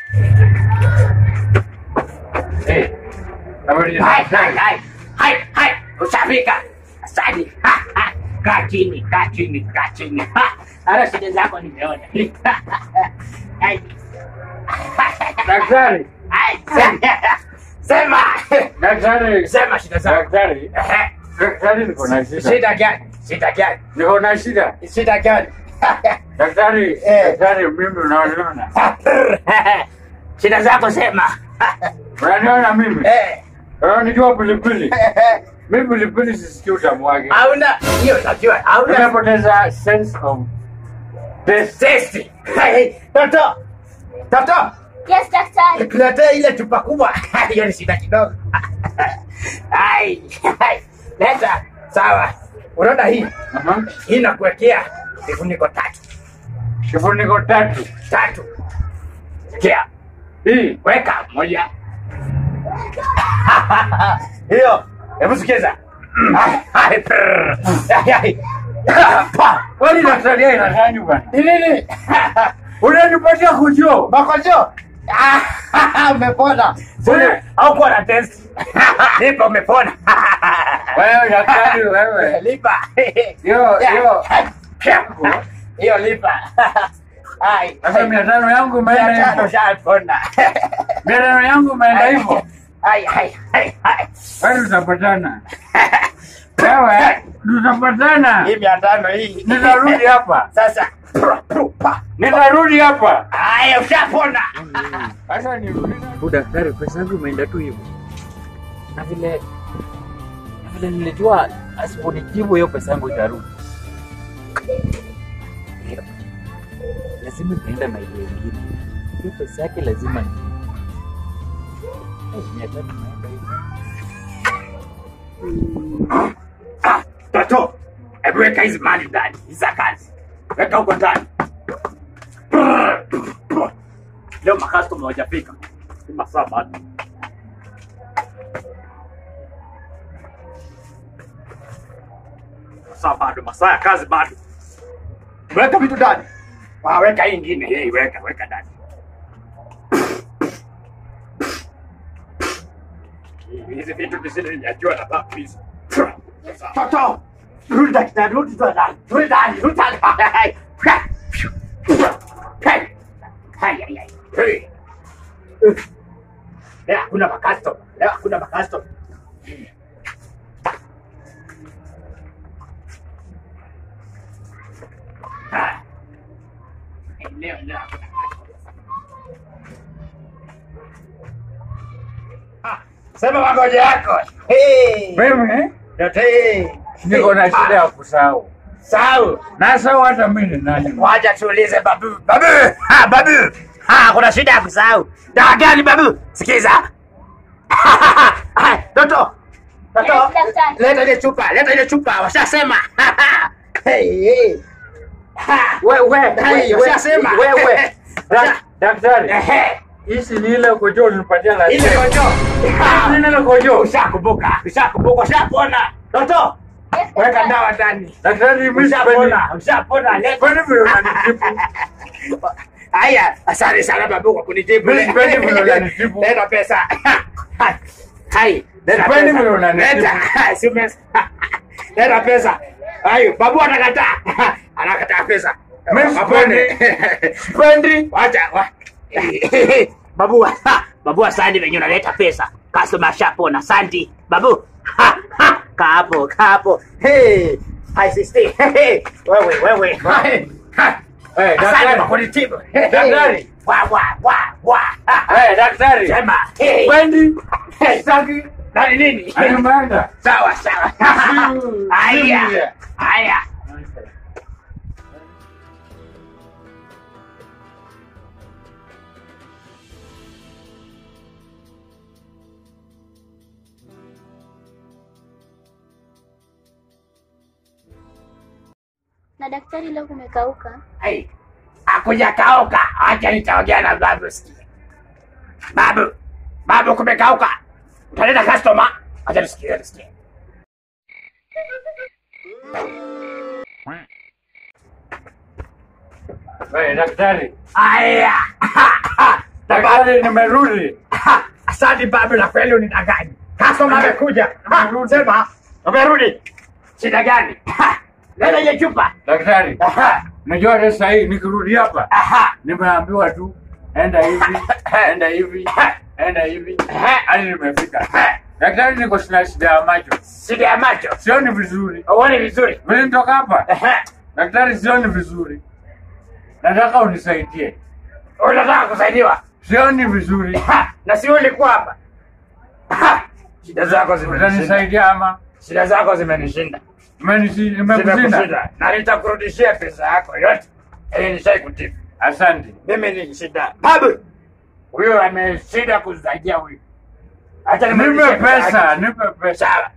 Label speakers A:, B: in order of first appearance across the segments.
A: Eh, habari ya-
B: Hai, hai, hai. Hai, hai. Ushafika. Asante. Ha, ha. Kaa chini, kaa chini, kaa chini. Ha. Hata shida zako nimeona. Hai.
A: Daktari,
B: Hai. Sema.
A: daktari,
B: Sema shida zako.
A: daktari,
B: Ehe.
A: daktari, niko na shida,
B: Shida gani? Shida gani?
A: niko na shida.
B: Shida gani?
A: Daktari,
B: Eh.
A: daktari, mimi unaniona,
B: Shida zako sema.
A: unaniona mimi,
B: Eh.
A: unanijua pilipili, mimi pilipili sisikii utamu wake,
B: Hauna hiyo unajua. Hauna
A: nimepoteza sense of taste.
B: testi. Hey, Toto. Toto.
C: Yes, daktari.
B: Tuletee ile chupa kubwa. Hiyo ni shida kidogo. Ai. ai. Leta. Sawa. Unaona hii?
A: Aha.
B: Hii nakuwekea vifuniko tatu.
A: Kifuniko tatu
B: Tatu. Kia.
A: hii
B: Weka moja. Hiyo. Hebu sikiza. Ai, ai, prrr. Ai, ai. Pa.
A: kwani daktari yeye inakanyu bana,
B: Ni nini?
A: unanipatia kujo
B: Makojo. Ah, umepona.
A: Wewe.
B: Au kuwa na test. Lipa umepona.
A: wewe, daktari wewe,
B: Lipa.
A: Yo, yo.
B: Hiyo lipa. Ai.
A: sasa mia tano yangu
B: Mia
A: imeenda
B: tano
A: hivyo,
B: shapona.
A: mia tano yangu imeenda hivyo,
B: Ai, ai, ai, ai.
A: wewe tutapatana, wewe tutapatana,
B: Hii mia tano hii.
A: nitarudi hapa,
B: Sasa. pru, pru, pa.
A: nitarudi hapa.
B: Aya, ushapona.
A: Sasa nirudi
D: tu daktari, pesa yangu imeenda tu hivyo, na vile na vile nilijua asiponijibu hiyo pesa yangu itarudi. Lazima itaenda na ile ingine, hiyo pesa yake lazima ni Eh, mia tatu imeenda hivyo.
B: Ah, Toto. Hebu weka hizi mali ndani. Hizi za kazi. Weka huko ndani. Leo makastoma hawajafika. Ni masaa bado. Masaa bado, masaa ya kazi bado. Weka vitu ndani. Ah, weka hii ingine. Hey, weka, weka ndani. Hizi vitu visile ninajua na babu hizi. Toto. Rudi ndani, rudi ndani. Rudi ndani, rudi ndani. Hey. Hey. Hai, hai, hai. Hey. Leo hakuna makasto. Leo hakuna makasto. Ah. Leo leo hakuna Ah, Sema magonjwa yako. Hey.
A: mimi,
B: Yote.
A: niko na shida ya kusahau,
B: Sau.
A: nasahau hata mimi ni nani.
B: Wacha tuulize babu. Babu. Ha, babu. Ha, kuna shida ya kusahau. Dawa gani babu? Sikiza. Hai, Toto. Toto.
C: Yes, daktari.
B: Leta ile chupa, leta ile chupa. Washasema. Hey, hey. Ha.
A: We, we,
B: Hai,
A: we,
B: washasema.
A: we, we. Dak- Daktari,
B: Ehe.
A: hizi ni ile kojo ulinipatia la
B: Ile kojo.
A: Hizi ni ile kojo.
B: Ushakumbuka, ushakumbuka, ushapona. Toto.
C: Yes,
B: Weka
C: daktari.
B: dawa ndani.
A: Daktari, mimi sipendi.
B: Ushapona, ushapona. Leta.
A: Sipendi vile unanitibu.
B: Haya, asante sana babu kwa kunitibu.
A: Mimi sipendi vile unanitibu.
B: Leta pesa. Hai, leta
A: Sipendi
B: pesa.
A: vile unanitibu.
B: Leta. Si umes- Leta pesa. Hayo, babu anakataa. Anakataa pesa.
A: Mimi
B: Mapone.
A: Sipendi.
B: Wacha. wa- Babu, babu asante venye unaleta pesa. Customer shapona. Asante. Babu. Ha, ha. Kaa hapo, kaa hapo. Hey. Hai sister. Hey. Wewe, wewe.
A: Hai.
B: Ha.
A: Eh,
B: Asante kwa
A: daktari.
B: kunitibu.
A: Daktari.
B: Wa wa wa wa.
A: Eh, daktari.
B: Sema. Hey.
A: Sipendi.
B: Hey.
A: Sitaki.
B: Nani nini?
A: Hadi umeenda.
B: Sawa sawa.
A: Siu-
B: Haya.
A: siu-
B: Haya.
C: Na daktari, leo kumekauka.
B: Hey. Akuja kauka. Acha nitaongea na babu sikia. Babu. Babu kumekauka. Utaleta customer. Acha nisikie nisikie.
A: Eh, daktari.
B: Haya.
A: Daktari, nimerudi.
B: Ha, Asante babu, na kweli unidanganya. Customer amekuja. Ha, Sema umerudi. Shida gani? Ha, Leta hiyo chupa.
A: Daktari,
B: Aha,
A: najua hata sasa hii nikirudi hapa
B: aha,
A: nimeambiwa tu enda hivi, enda hivi, enda hivi, hadi nimefika. Daktari, niko sina shida ya macho,
B: shida ya macho.
A: sioni vizuri.
B: Uone vizuri.
A: Vile nitoka hapa,
B: Aha,
A: daktari, sioni vizuri. Nataka unisaidie,
B: Unataka kusaidiwa?
A: sioni vizuri.
B: Ha, Na si ulikuwa hapa. Ha, Shida zako zimenishinda.
A: Utanisaidia ama
B: Shida zako zimenishinda.
A: Umenisi- nimekushinda?
B: Zimekushinda. Na nitakurudishia pesa yako yote. Ili nishai kutibu.
A: Asante.
B: Mimi ni shida. Babu. Huyo ameshinda kusaidia huyu. Acha
A: Nipe
B: nimrudishie
A: pesa,
B: yake.
A: nipe pesa.
B: Sawa.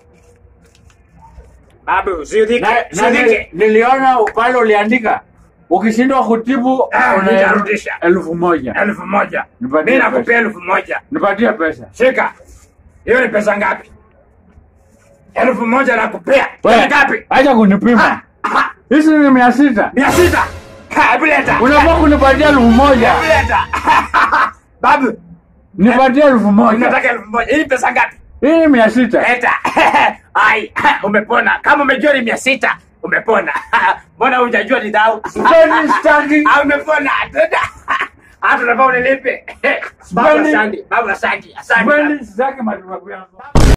B: Babu, usiudhike.
A: Na- na
B: Usiudhike.
A: ni- niliona pale uliandika ukishindwa kutibu
B: Ah,
A: una
B: nitarudisha.
A: elfu moja.
B: Elfu moja.
A: Nipatie
B: Mimi nakupea
A: pesa.
B: elfu moja.
A: Nipatie pesa.
B: Shika. Hiyo ni pesa ngapi? Elfu moja nakupea.
A: Wewe,
B: Ni ngapi?
A: Acha kunipima.
B: Ah,
A: Hizi ni mia sita.
B: Mia sita. Ha, Hebu leta.
A: Unafaa kunipatia elfu moja.
B: Hebu leta. Babu,
A: Nipatie elfu moja.
B: unataka elfu moja. Hii ni pesa ngapi?
A: Hii ni mia sita.
B: Leta. Ai, umepona. Kama umejua ni mia sita, umepona. Mbona hujajua ni dhau?
A: Sipendi staki.
B: Ah, umepona. Hata unafaa unilipe. Babu
A: Sipendi.
B: asante. Babu asante. Asante.
A: Sipendi, sitaki matibabu yako.